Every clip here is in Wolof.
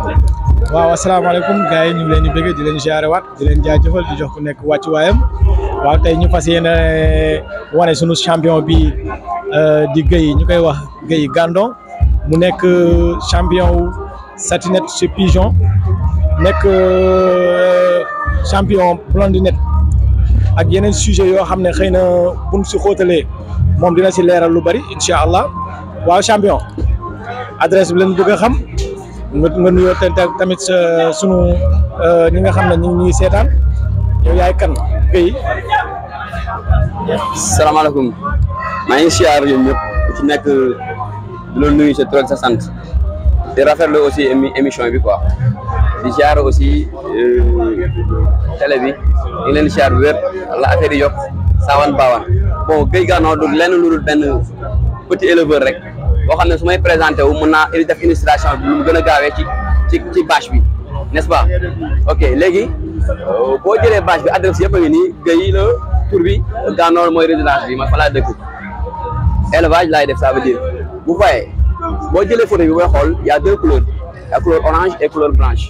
waaw asalaamaaleykum gars yi ñu ngi leen di bëgg di leen ziare waat di leen jaajëfal di jox ku nekk wàccu waayam waaw tey ñu fas yéene wane sunu champion bi di Guèye ñu koy wax Guèye Gandon mu nekk champion wu satinette chez Pigeon nekk champion blondinette ak yeneen sujet yoo xam ne xëy na buñ si xóotalee moom dina si leeral lu bari incha allah waaw champion adresse bi leen bëgg a xam nga nga nuyoo tamit sa sunu ñi nga xam ne ñu ngi ñuy seetaan yow yaay kan Guèye. salaamaaleykum maa ngi siyaar yéen ñëpp ku ci nekk di la nuyu sa tur ak sa sant di rafetlu aussi émission bi quoi di siyaar aussi télé bi ñu ngi leen di siyaar bu wér la affaire yi yokk saawan baawan bon Guèye Gandon du lenn lu dul benn petit éleveur rek boo xam ne su may présenté wu mën naa def illustration bi lu mu gën a gaawee ci ci ci bâche bi n'est-ce pas ok léegi boo jëlee bâche bi adresse yëpp a ngi nii Guèye la tur bi Gandon mooy résidence bi ma fa laa dëkk élevage laay def ça veut dire bu fayee boo jëlee photo bi booy xool y a deux couleurs y a couleur orange et couleur blanche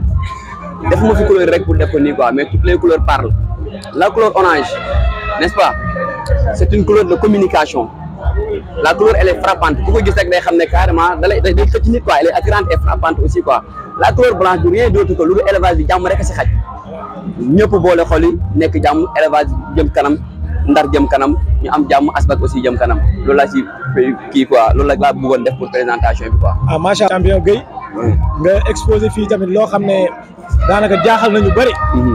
def ma fi couleur rek pour def ko nii quoi mais toutes les couleurs parlent la couleur orange n'est-ce pas c'est une couleur de communication la couleur elle est frappante ku ko gis rek day xam ne carrément da lay day xëcc nit quoi elle est attirante et frappante aussi quoi la couleur blanche du rien d'autre que lu dul élevage bi jàmm rek a si xaj ñëpp boole xol yi nekk jàmm élevage jëm kanam ndar jëm kanam ñu am jàmm asbak aussi jëm kanam loolu laa ci kii quoi loolu la laa bëggoon def pour présentation bi quoi. ah macha allah champion Guèye nga exposé fii tamit loo xam ne daanaka jaaxal nañu bëri.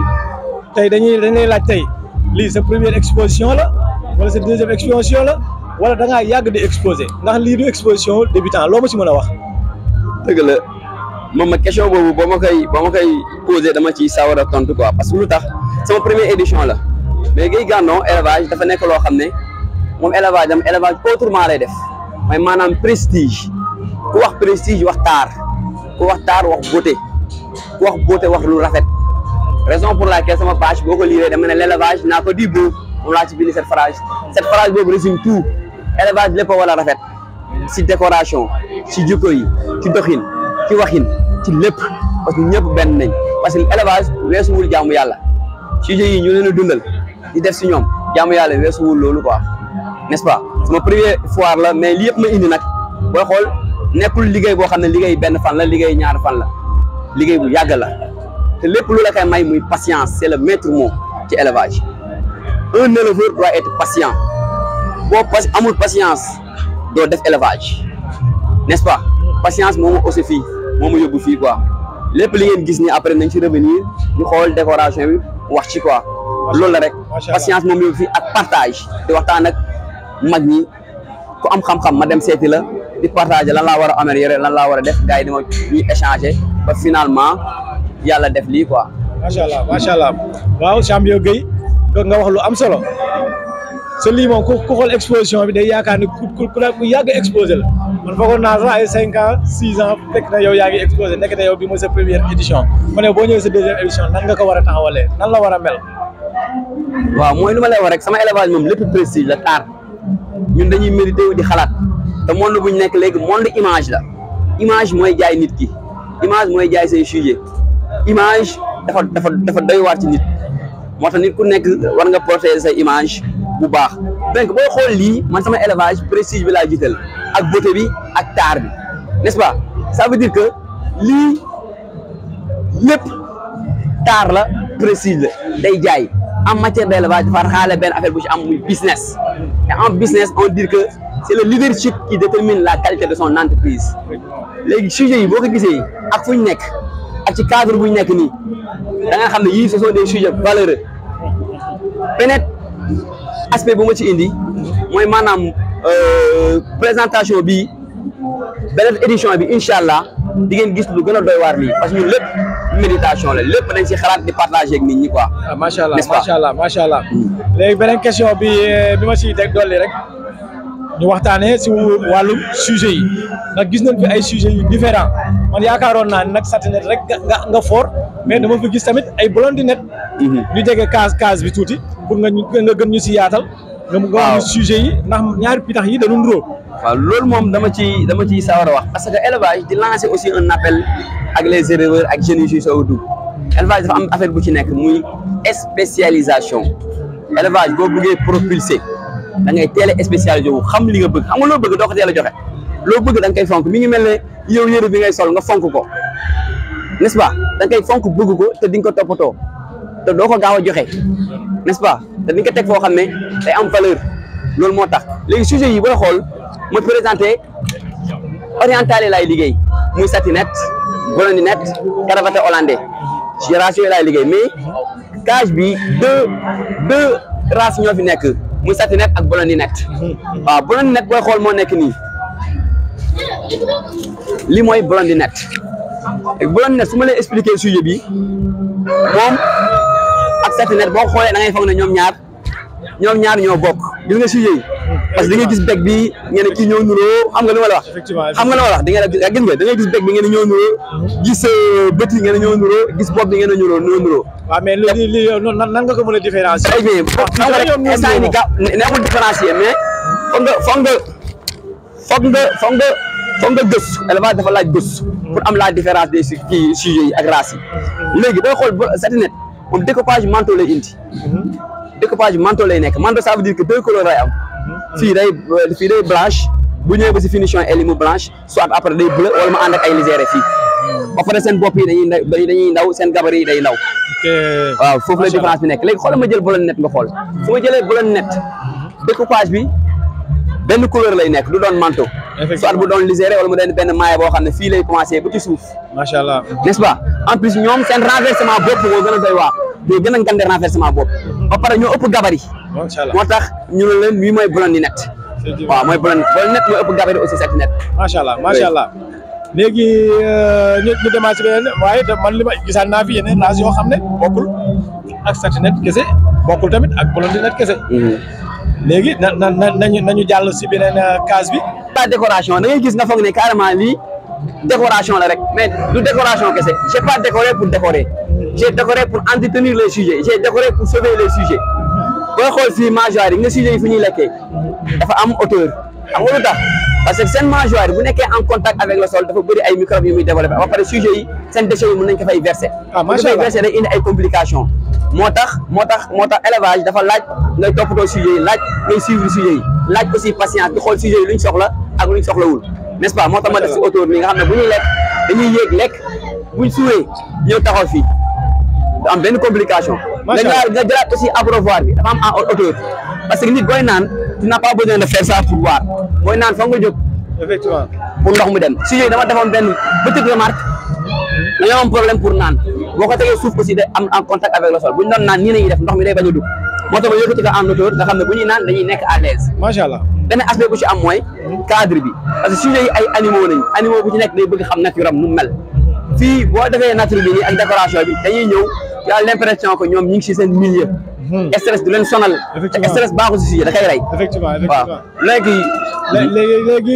tey dañuy dañ lay laaj tey lii sa première exposition la wala sa deuxième exposition la wala da ngaa yàgg di exposé ndax lii du exposition débutant loo ma ci mën a wax. dëgg la moom ma question boobu boo ma koy boo ma koy posé dama ci sawar a tontu quoi parce que lu tax sama première édition la mais Guèye Gandon élevage dafa nekk loo xam ne moom élevage am élevage autrement lay def mooy maanaam prestige ku wax prestige wax taar ku wax taar wax beauté ku wax beauté wax lu rafet raison pour laquelle sama page boo ko liiree dama ne l'élevage naa ko di beau moom laa ci bind cette phrase cette phrase boobu résume tout élevage lépp a war a rafet si décoration si jikko yi ci doxin ci waxin ci lépp parce que ñëpp benn nañ parce que élevage weesuwul jaamu yàlla sujet yi ñu leen a dundal di def si ñoom jaamu yàlla weesuwul loolu quoi n'est-ce pas sama première foire la mais li yëpp ma indi nag booy xool nekkul liggéey boo xam ne liggéey benn fan la liggéey ñaar fan la liggéey bu yàgg la te lépp lu la koy may muy patience c'est le maître mot ci élevage un éleveur doit être patient boo pas amul patience doo def élevage n'est-ce pas patience moo ma aussi fii moo ma yóbbu fii quoi lépp li ngeen gis ni après nañ ci revenir ñu xool décoration bi wax ci quoi loolu la rek patience moom yóbbu fii ak partage di waxtaan ak mag ñi ku am xam-xam ma dem seeti la di partager lan laa war a améliorer lan laa war a def gars yi di ma ñuy échanger ba finalement yàlla def lii quoi. macha allah macha allah waaw champion Guèye nga wax lu am solo sa lii moom ku ku xool exposition bi day yaakaar ni ku ku ku yàgg exposé la man foogoon naa sax ay cinq ans six ans fekk na yow yaa ngi exposé nekk na yow bi mooy sa première édition ma ne boo ñëwee sa deuxième édition nan nga ko war a taxawalee nan la war a mel. waaw mooy lu ma lay wax rek sama élevage moom lépp prestige la taar ñun dañuy mérité wu di xalaat te monde bu ñu nekk léegi monde image la image mooy jaay nit ki image mooy jaay say sujet image dafa dafa dafa doy waar ci nit moo tax nit ku nekk war nga protéger say image bu baax donc boo xool lii man sama élevage prestige bi laa jiital ak beauté bi ak taar bi n'est-ce pas ça veut dire que lii lépp taar la prestige la day jaay en matière d'élevage dafa xaale benn affaire bu ci am muy business et en business on dit que c'est le leadership qui détermine la qualité de son entreprise léegi sujets yi boo ko gisee ak fu ñu nekk ak ci cadre bu ñu nekk nii da nga xam ne yii ce sont des sujets valeureux peut-être aspect bu ma ci indi mooy maanaam présentation bi beneen édition bi incha allah di ngeen gis lu gën a doy waar lii parce que ñun lépp méditation la lépp dañ si xalaat di partager ak nit ñi quoi. ah macha allah N'est-ce pas? macha allah macha allah léegi beneen question bi bi ma siy teg dolli rek ñu waxtaanee si wàllum sujet yi ndax gis nañ fi ay sujets yu différents man yaakaaroon naa ne nag satinette rek nga nga nga fort mais dama fi gis tamit ay blondinette ñu jege case case bi tuuti pour nga ñu nga gën ñu si yaatal. nga mu nga wax ñu sujet yi ndax ñaari pitax yi dañu nuroo waaw loolu moom dama ci dama ciy sawar a wax parce que élevage di lancer aussi un appel ak les éleveurs ak jeunes yi soo dugg élevage dafa am affaire bu ci nekk muy spécialisation élevage boo bëggee propulser da ngay teel a spécialisé wu xam li nga bëgg xam nga loo bëgg doo ko teel a joxe loo bëgg da nga koy fonk mi ngi mel ne yow yëre bi ngay sol nga fonk ko n'est-ce pas da nga koy fonk bëgg ko te di nga ko toppatoo te doo ko gaaw a joxe n'est-ce pas te di nga ko teg foo xam ne day am valeur loolu moo tax léegi sujet yi booy xool ma présenté oriental yi laay liggéey muy satinette blondinette caravate hollandais génération yi laay liggéey mais cage bi deux deux races ñoo fi nekk muy satinette ak blondinette waaw blondinette booy xool moo nekk nii li mooy blondinette blondinette su ma lay expliquer sujet bi moom ak satinette boo xoolee da ngay foog ne ñoom ñaar ñoom ñaar ñoo bokk gis nga sujet yi parce que da ngay gis beg bi ngeen ne kii ñoo nuroo xam nga li ma la wax effectivement xam nga li ma la wax di ngeen gis nga da ngay gis beg bi ngeen ne ñoo nuroo gis bët yi ngeen ne ñoo nuroo gis bopp bi ngeen ne ñoo ñoo nuroo waaw mais li li nan nan nga ko mën a différencier. très bien xam nga rek instant yii nii gaaw nekkul différencier mais foog nga foog nga foog nga foog nga foog nga gëstu élevage dafa laaj gëstu pour am la différence des kii sujets yi ak races yi léegi booy xool ba satinette moom découpage manteau lay indi découpage manteau lay nekk manteau ça veut dire que deux couleurs lay am fii day fii day blanche bu ñëwee ba si finition elle mu blanche soit après day bleu wala mu ànd ak ay lisière fii ba pare seen bopp yi dañuy ndaw dañuy ndaw seen gabarit yi day ndaw waaw foofu la différence bi nekk léegi xoolal ma jël blondinette nga xool su ma jëlee blondinette découpage bi benn couleur lay nekk du doon manteau soit bu doon lisière wala mu doon benn maille boo xam ne fii lay commencé ba ci suuf macha allah n'est-ce pas en plus ñoom seen renversement bopp moo gën a doy waar ñoo gën a ngande renversement bopp ba pare ñoo ëpp gabarit macha allah moo tax ñu ne leen lii mooy blondinette waaw mooy blondinette blondinette mooy ëpp gabarit aussi satinette macha allah macha allah léegi ñu ñu demaat si beneen waaye da man li ma gisaan naa fi yeneen races yoo xam ne bokkul ak satinette kese bokkul tamit ak blondinette kese léegi na na na nañu nañu jàll si beneen case bi. pas décoration da ngay gis nga foog ne carrément lii décoration la rek mais du décoration kese j'ai pas décoré pour décorer j'ai décoré pour entretenir les sujets j'ai décoré pour sauver les sujets booy xool fii mangeoire yi nga sujets yi fu ñuy lekkee dafa am hauteur xam nga lu tax parce que seen mangeoire bu nekkee en contact avec le sol dafa bëri ay microbes yu muy développé ba pare sujets yi seen déchets yi mën nañ ko fay verser. ah macha fay allah verser day indi ay complications moo tax moo tax moo tax élevage dafa laaj ngay toppatoo sujets yi laaj ngay suivre sujets yi laaj aussi patience di xool sujets yi luñ soxla ak luñ soxlawul n'est-ce pas moo tax ma def si autour bi nga xam ne bu ñuy lekk dañuy yéeg lekk buñ suuree ñëw taxaw fii du am benn complication. Macha nga Allah. nga jëlaat aussi abreuvoir bi dafa am en hauteur parce que nit booy naan tu n'as pas besoin de faire ça pour boire booy naan foog nga jóg effectivement pour ndox mu dem sujets yi dama defoon benn petite remarque dañoo am problème pour naan boo ko tegee suuf aussi day am en contact avec le sol bu ñu doon naan nii nañuy def ndox mi day bañ a dugg moo tax ma yëkkati ko en hauteur nga xam ne bu ñuy naan dañuy nekk à l'aise macha allah benn aspect bu ci am mooy cadre bi parce que sujets yi ay animaux nañu animaux bu ci nekk day bëgg xam nature am nu mu mel fii boo defee nature bi nii ak décoration bi dañuy ñëw tu as l'impression que ñoom ñu ngi ci seen milieu stress du leen sonal te Effectivement. stress baaxul si sujet da koy rey effectivement waaw effectivement. léegi lé- léegi léegi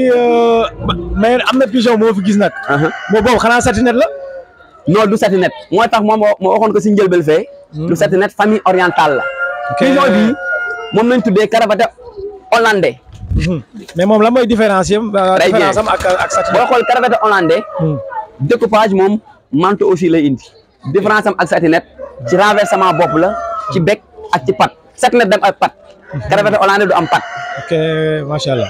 mais am na pigeon moo fi gis nag. aha moo boobu xanaa satinette la. non du satinette moo tax moom moo waxoon ko si njëlbel fee du satinette famille orientale la pigeon bi moom lañ tuddee caravate hollandais mais moom la mooy différencier am. Très bien. différence am ak ak boo satinette. xool caravate hollandais Hmm. découpage moom manteau aussi lay indi différence am ak satinette ci renversement bopp la ci bec ak ci pat satinette dem ak pat caravate hollandais du am pat ok macha allah.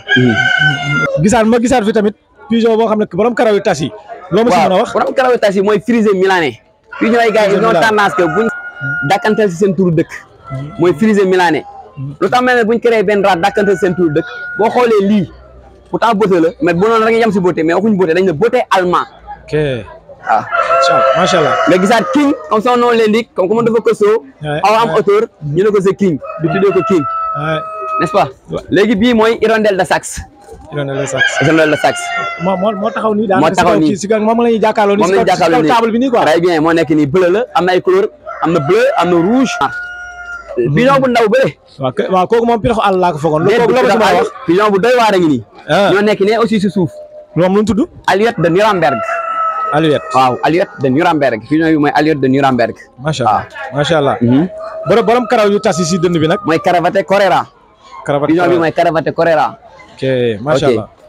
gisaat ma gisaat fi tamit pigeon boo xam ne borom karaw yu tas yi. loo ma si mën a wax. borom carawetas yi mooy frisé milanais pigeon ay gars yi Frisé ñoo milanais. tendance que buñ dàkkantal si seen turu dëkk mooy frisé milanais lu tax mel ne buñ créé benn race dàkkantal si seen turu dëkk boo xoolee lii pourtant beauté la mais bu noonu rek yem si beauté mais waxuñ beauté dañ ne beauté allemand ok waaw macha allah macha allah. nga gisaat king comme son nom l'indique comme comme dafa costaud Ouais, aw am ouais. hauteur ñu ne ko c'est king du tuddee ko king Ouais. n'est-ce pas Ouais. léegi bii mooy hirondelle de Saxe il en est le sax. hirondelle de Saxe moo moo moo taxaw nii. Moo taxaw nii. si kaw moom la ñuy jàkkaarloo nii. moom si lañ kaw si jàkkaarloo kaw nii table bi nii quoi. très bien moo nekk nii bleu la am na ay couleur am na bleu am na rouge pigeon bu ndaw bële waaw kay waaw kooku moom piraxu àll laa ko foogoon. déet kooku bu la ma si mën a wax. pigeon bu doy waar a ngi nii ah ñoo nekk ne aussi si suuf moom lu mu tudd. Alouette de Nuremberg Alouette. waaw Alouette de Nuremberg pigeon bi mooy Alouette de Nuremberg macha allah macha allah. Mhm. borom borom karaw yu tas yi si dënn bi nag. mooy Caravate Corera karabat pigeon bi mooy Caravate Corera ok macha ok allah.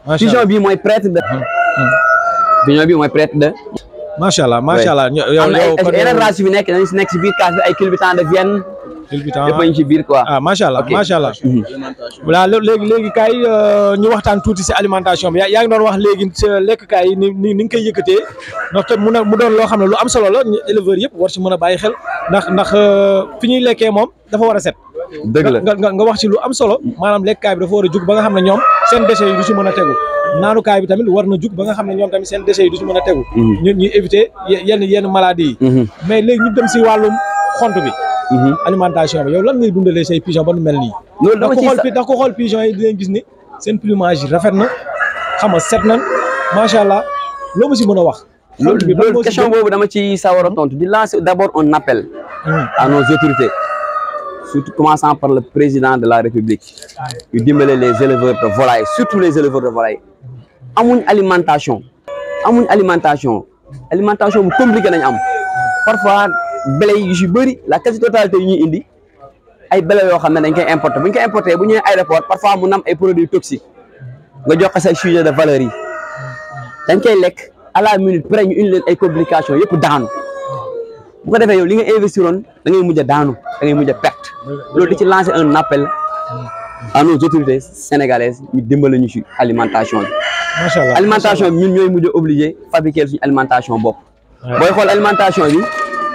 macha pigeon allah bi mooy prêtre de pigeon bi mooy prêtre de macha allah macha allah ño- yow am na yow ay kon yeneen race yu fi nekk dañu si nekk si biir case bi ay culbutants de Vienne culbutant yëpp a ñu ci biir quoi ah macha allah Ok. macha allah Mhm. voilà lé- léegi léegi kaay ñu waxtaan tuuti si alimentation bi yaa yaa ngi doon wax léegi sa lekk-kaay yi ni ni ni nga koy yëkkatee ndax te mu ne mu doon loo xam ne lu am solo la ñu éleveurs yëpp war si mën a bàyyi xel ndax ndax euh, fi ñuy lekkee moom dafa war a set. dëgg la nga nga nga wax ci lu am solo maanaam lekkaay bi dafa war a jug ba nga xam ne ñoom seen déchets yi du si mën a tegu naanukaay bi tamit war na jug ba nga xam ne ñoom tamit seen déchets yi du si mën a tegu. Mhm. ñu ñuy éviter ye- yenn yenn maladies yi. Mhm. mais léegi ñu dem si wàllum xont bi Mhm. alimentation bi yow lan ngay dundalee say pigeon ba nu mel nii. loolu ndax dama ku ciy xool sa- pi ndax ku xool pigeon yi dinañ gis ni seen plumage yi rafet na xam nga set nañ macha allah loo ma si mën a wax. loolu xont bi ban loolu moo si question gën? boobu dama ci sawar a tontu di lancer d'abord un appel Hum, à nos autorités surtout commençant par le président de la République yu dimbale les éleveurs de volailles surtout les éleveurs de volailles amuñ alimentation amuñ alimentation alimentation bu compliqué nañ am parfois blé yu si bëri la quasi totalité yu ñuy indi ay blé yoo xam ne dañ koy importer bu ñu koy importer bu ñëwee aéroport parfois mu nam ay produits toxiques nga jox ko say sujet de valeur yi dañ koy lekk à la minute près ñu indi leen ay complications yëpp daanu bu ko defee yow li nga investiroon da ngay mujj a daanu da ngay mujj a perte loolu di ci lancer un appel à nos autorités sénégalaises ñu dimbale ñu ci alimentation bi macha allah alimentation bi ñun ñooy mujj a obligé fabriquer suñu alimentation bopp Ouais. booy xool alimentation bi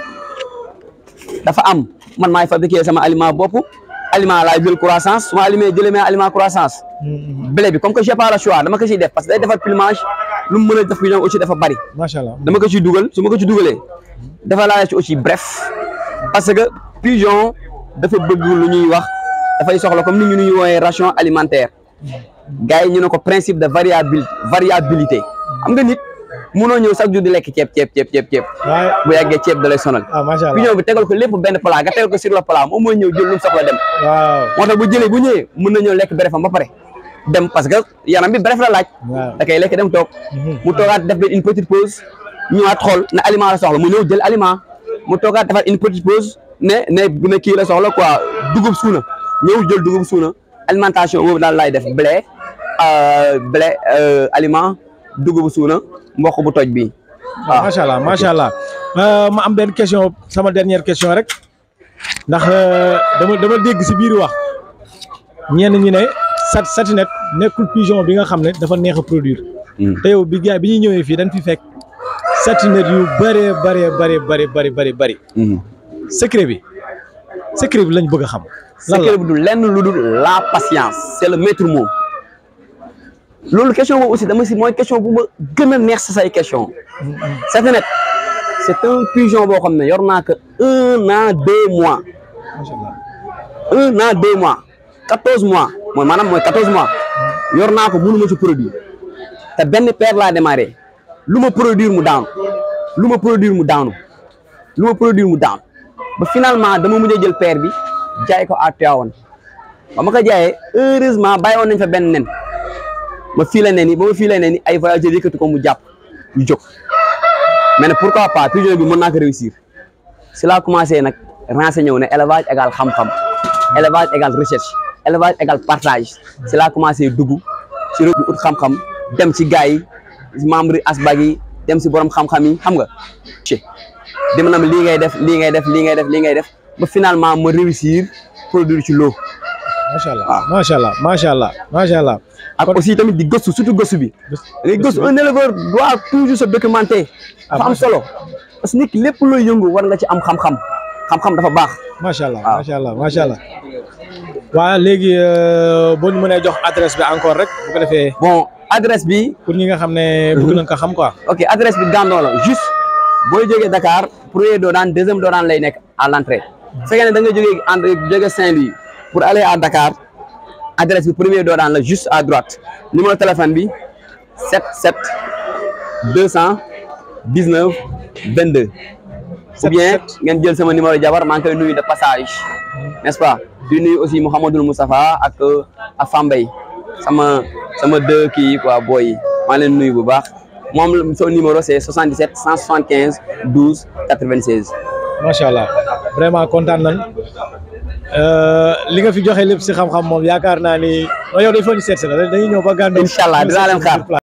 dafa am man maay fabriquer sama aliment bopp aliment laay jël croissance su ma alimee jëlee ma aliment croissance blé bi comme que j'ai pas le choix dama ko ciy def parce que day defar plumage lu mu mën a def pigeon aussi dafa bari macha allah dama ko ciy dugal su ma ko ci dugalee dafa laa ci aussi bref parce que pigeon dafa bëgg lu ñuy wax dafay soxla comme ni ñu ñuy woowee ration alimentaire gars yi ñu ne ko principe de variabil variabilité xam nga nit mënoo ñëw chaque jour di lekk ceeb ceeb ceeb ceeb ceeb waaye bu yàggee ceeb da lay sonal ah macha allah pigeon bi tegal ko lépp benn plat nga tegal ko sur le plat moom mooy ñëw jël lu mu soxla dem waaw moo tax bu jëlee bu ñëwee mën na ñëw lekk brefam ba pare dem parce que yaram bi bref la laaj waaw da koy lekk dem toog mu toogaat def benn une petite pause ñëwaat xool ne aliment la soxla mu ñëw jël aliment mu toogaat defaat une petite pause ne ne ne kii la soxla quoi dugub suuna ñëw jël dugub suuna alimentation boobu daal laay def blé euh, blé euh, aliment dugub suuna mboq bu toj bi waaw macha allah macha allah ma am benn question sama dernière question rek ndax dama dama dégg si biir wax ñenn ñi ne sat satinet nekkul pigeon bi nga xam ne dafa neex a produire te yow bi gars bi ñuy ñëwee fii dañ fi fekk satinet yu bëree bëree bëri bëri bëri bëri bëri secret bi secret bi lañ bëgg a xam. lan la secret bi du lenn lu dul la patience c'est le maître mot loolu question boobu aussi dama si mooy question bu ma gën a neex sa say question Satinet c'est un pigeon boo xam ne yor naa ko un an deux mois macha allah un an deux mois quatorze mois mooy maanaam mooy quatorze mois yor naa ko mënuma ci produire te benn paire laa démarré lu ma produire mu daanu lu ma produire mu daanu lu ma produire mu daanu ba finalement dama mujj a jël paire bi jaay ko à Tivaouane ba ma ko jaayee heureusement bàyyi woon nañ fa benn nen ma fii la nen yi ba ma fii la nen yi ay voyageurs yëkkati ko mu jàpp ñu jóg mais nag pourquoi pas pigeon bi mën naa ko réussir si laa commencé nag renseigné wu ne élevage égal xam-xam élevage égal recherche élevage égal partage si laa commencé dugg si réew mi ut xam-xam dem si gars yi membre yi asbag yi dem si borom xam-xam yi xam nga ci dima nam lii ngay def lii ngay def lii ngay def lii ngay def ba finalement ma réussir produire ci loo macha allah waaw. macha allah macha allah macha allah. ak aussi tamit di gëstu surtout gëstu bi da ngay gëstu un éleveur doit toujours se documenter dafa am solo parce que nit ki lépp looy yëngu war nga ci am xam-xam xam-xam dafa baax macha allah waaw. macha allah macha allah. waaw léegi euh, boo ñu mënee jox adresse bi encore rek bu ko defee bon adresse bi pour ñi nga xam ne bëgg nañ ko xam quoi. ok adresse bi Gandon la juste booy jógee Dakar premier doodaan deuxième doodaan lay nekk à l'entrée su fekkee ne da nga jógee en jógee Saint-Louis pour aller à Dakar adresse bi premier doodaan la juste à droite numéro téléphone bi 77 219 22 ou bien ngeen jël sama numéro jabar maa ngi koy nuyu de passage n'est-ce pas di nuyu aussi Mouhamadul Moustapha ak ak Fambaye sama sama deux kii yi quoi booy yi maa ngi leen nuyu bu baax moom son numéro c'est 77 175 12 96 macha allah vraiment kontaan nañ li nga fi joxe lépp si xam-xam moom yaakaar naa ni non yow dañ fa ñu seet si la dañuy ñëw ba gàndoo Incha allah dinaa leen xaar.